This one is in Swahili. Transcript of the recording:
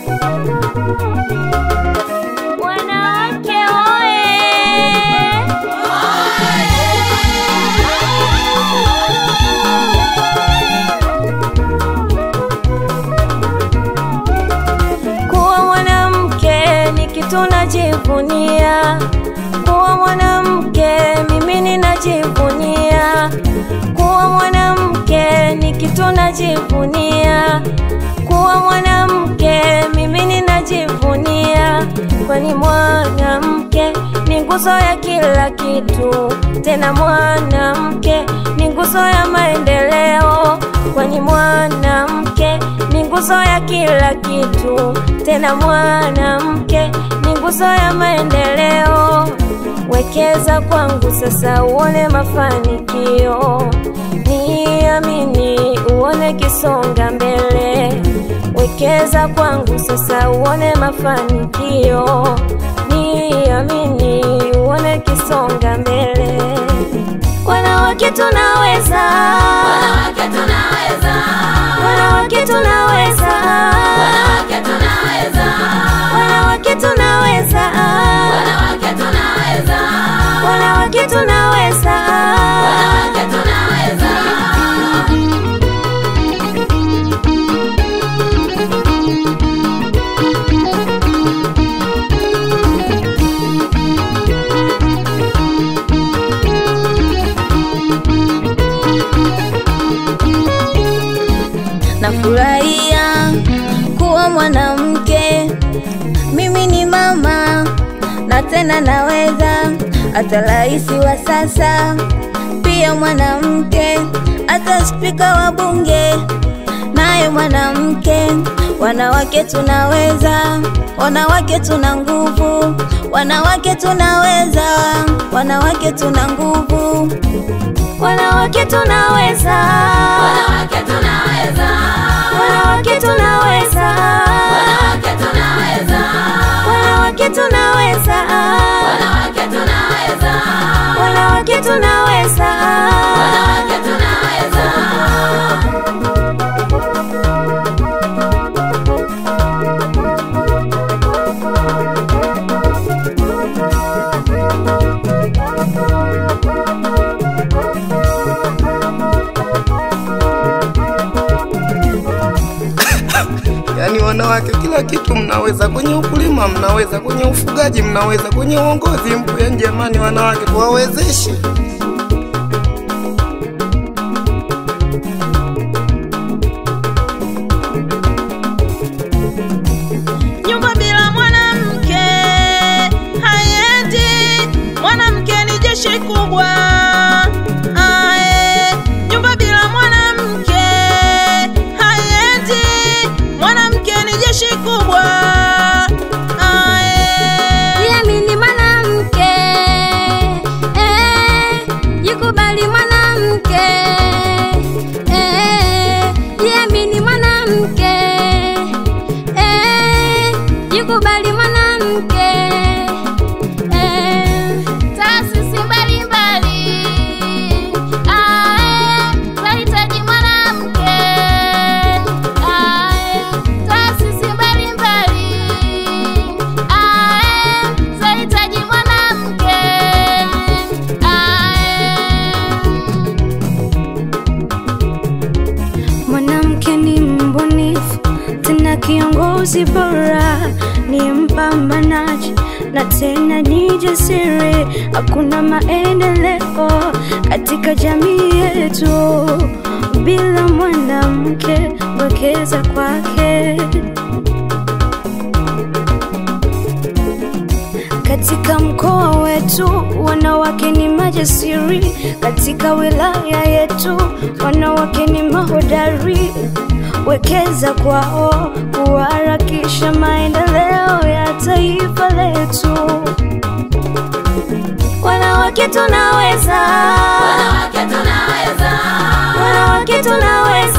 Wanawake oye! Kuwa mwanamke ni kitu najivunia, kuwa mwanamke mimi ninajivunia, kuwa mwanamke ni kitu najivunia, kuwa mwanamke mimi ninajivunia, kwani mwanamke ni nguzo ya kila kitu, tena mwanamke ni nguzo ya maendeleo, kwani mwanamke ni nguzo ya kila kitu, tena mwanamke ni nguzo ya maendeleo. Wekeza kwangu sasa uone mafanikio, niamini uone kisonga mbele. Wekeza kwangu sasa uone mafanikio, niamini uone kisonga mbele. Wanawake tunaweza, Wanawake tunaweza, wanawake tunaweza, wanawake tunaweza, wanawake tunaweza, wanawake tunaweza, wanawake tunaweza. wanawake tunaweza. Nafurahia kuwa mwanamke, mimi ni mama na tena naweza, hata rais wa sasa pia mwanamke, hata spika wa bunge naye mwanamke. Wanawake tunaweza, wanawake tuna nguvu, wanawake tunaweza, wanawake tuna nguvu. Wanawake tunaweza, Wanawake tunaweza, wanawake tunaweza, wanawake tunaweza, wanawake tunaweza, wanawake tunaweza, wanawake tunaweza. wanawake tunaweza. Yaani wanawake kila kitu mnaweza, kwenye ukulima mnaweza, kwenye ufugaji mnaweza, kwenye uongozi mpo. Yaani jamani, wanawake tuwawezeshe. Nyumba bila mwanamke haiendi. Mwanamke ni jeshi kubwa. Ae, nyumba bila mwanamke haiendi. Mwanamke ni jeshi kubwa. Ae. Jiamini mwanamke, eh, jikubali mwanamke, eh, jiamini mwanamke, eh, jikubali mwanamke, eh. Taasisi mbalimbali, ah, zahitaji mwanamke, ah, taasisi mbalimbali Ae, zahitaji mwanamke. Ae. Mwanamke ni mbunifu tena kiongozi bora, ni mpambanaji na tena ni jasiri. Hakuna maendeleo katika jamii yetu bila mwanamke. Wekeza kwake. Katika mkoa wetu wanawake ni majasiri, katika wilaya yetu wanawake ni mahodari. Wekeza kwao kuharakisha maendeleo ya taifa letu. Wanawake tunaweza, Wanawake tunaweza, wanawake tunaweza,